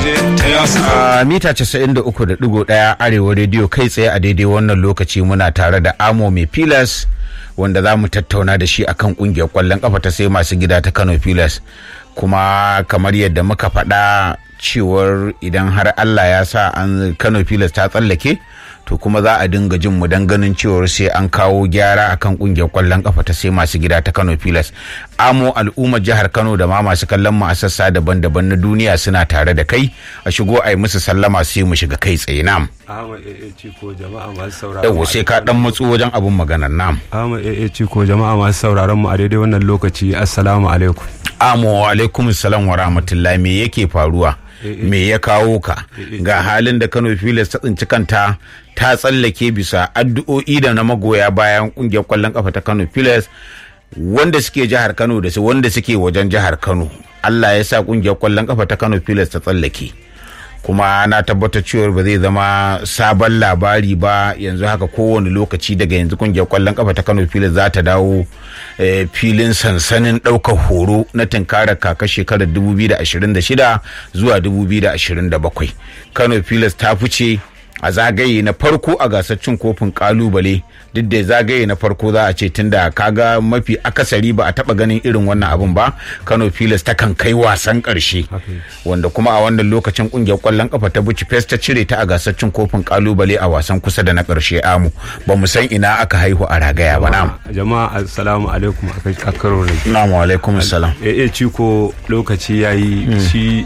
a mita 93.1 arewa rediyo kai tsaye a daidai wannan lokaci muna tare da amo mai pilas wanda za mu tattauna da shi akan kungiyar kwallon kafa ta sai masu gida ta kano pilas kuma kamar yadda muka faɗa cewar idan har allah ya sa an kano pilas ta tsallake to kuma za a dinga jin mu dan ganin cewar sai an kawo gyara akan kungiyar kwallon kafa ta sai masu gida ta Kano Pilas amo al'ummar jihar Kano da ma masu kallon mu a sassa daban-daban na duniya suna tare da kai a shigo a yi musu sallama sai mu shiga kai tsaye nam Ahmad AA Ciko jama'a masu sauraron yawa sai ka dan matsu wajen abun maganar nam Ahmad AA Ciko jama'a masu sauraron mu a daidai wannan lokaci assalamu alaikum amo wa alaikum salam wa rahmatullahi me yake faruwa me ya kawo ka ga halin da Kano Pilas ta tsinci kanta ta tsallake bisa addu'o'i da na magoya bayan kungiyar kwallon kafa ta Kano Pilas wanda suke jihar Kano da su wanda suke wajen jihar Kano Allah ya sa kungiyar kwallon kafa ta Kano Pilas ta tsallake kuma na tabbatar cewa ba zai zama sabon labari ba yanzu haka kowane lokaci daga yanzu kungiyar kwallon kafa ta Kano Pilas za ta dawo filin sansanin ɗaukar horo na tunkarar kaka shekarar 2026 zuwa 2027 Kano Pilas ta fice a zagaye na farko a gasar cin kofin kalubale duk da zagaye na farko za a ce tunda kaga mafi akasari ba a taba ganin irin wannan abun ba kano pilas ta kan kai wasan karshe wanda kuma a wannan lokacin kungiyar kwallon kafa ta buci fes ta cire ta a gasar cin kofin kalubale a wasan kusa da na karshe amu ba mu san ina aka haihu a ragaya ba na jama'a assalamu alaikum a karo ne Assalamu alaikum salam AA Ciko lokaci yayi shi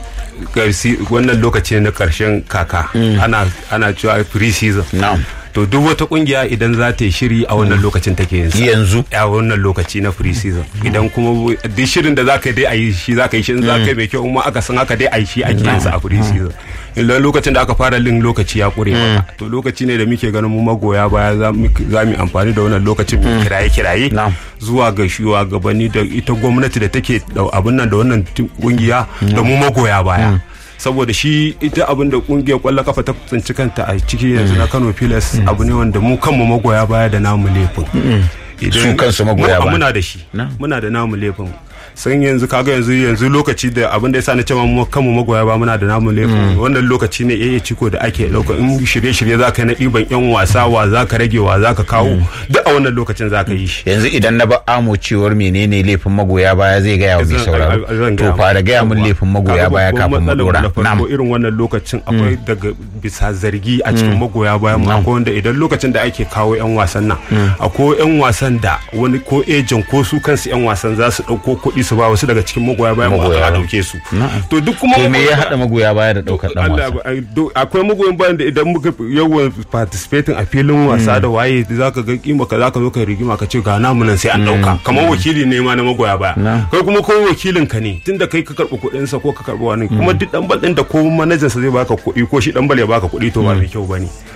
wannan lokaci na karshen kaka ana ana cewa pre season na'am to duk wata kungiya idan za ta yi shiri a wannan lokacin take yin sa yanzu a wannan lokaci na free season idan kuma duk shirin da zaka dai a yi shi zaka yi shi in zaka yi mai kyau kuma aka san haka dai a yi shi ake yin sa a free season idan lokacin da aka fara lin lokaci ya kure maka to lokaci ne da muke ganin mu magoya baya za mu amfani da wannan lokacin mu kiraye kiraye zuwa ga shugabanni da ita gwamnati da take abin nan da wannan kungiya da mu magoya baya saboda shi ita abin da kungiyar kwallon kafa ta tsinci kanta a ciki yanzu na Kano Pilas abu ne wanda mu kanmu magoya baya da namu laifin su kansu magoya baya muna da shi muna da namu laifin san yanzu kaga yanzu yanzu lokaci da abin da yasa na cewa mu kanmu magoya ba muna da namu laifin wannan lokaci ne yayi ciko da ake dauka in shirye shirye zaka yi na ɗiban yan wasa wa zaka rage wa zaka kawo duk a wannan lokacin zaka yi shi yanzu idan na ba amo cewar menene laifin magoya baya zai gaya wa mai sauraro to fara gaya mun laifin magoya baya kafin mu dora na'am irin wannan lokacin akwai daga bisa zargi a cikin magoya baya mu akwai wanda idan lokacin da ake kawo yan wasan nan akwai yan wasan da wani ko ejen ko su kansu yan wasan za su dauko kuɗi su ba wasu daga cikin magoya bayan mu a dauke su to duk kuma to me ya hada magoya baya da daukar dan wasa akwai magoyan bayan da idan muka yawan participating a filin wasa da waye zaka ga kima ka zaka zo ka rigima ka ce ga namu nan sai an dauka kamar wakili ne ma na magoya baya kai kuma ko wakilin ka ne tunda kai ka karbi kuɗin sa ko ka karbi wani kuma duk dan bal din da ko manajan sa zai baka kuɗi ko shi dan bal ya baka kuɗi to ba mai kyau bane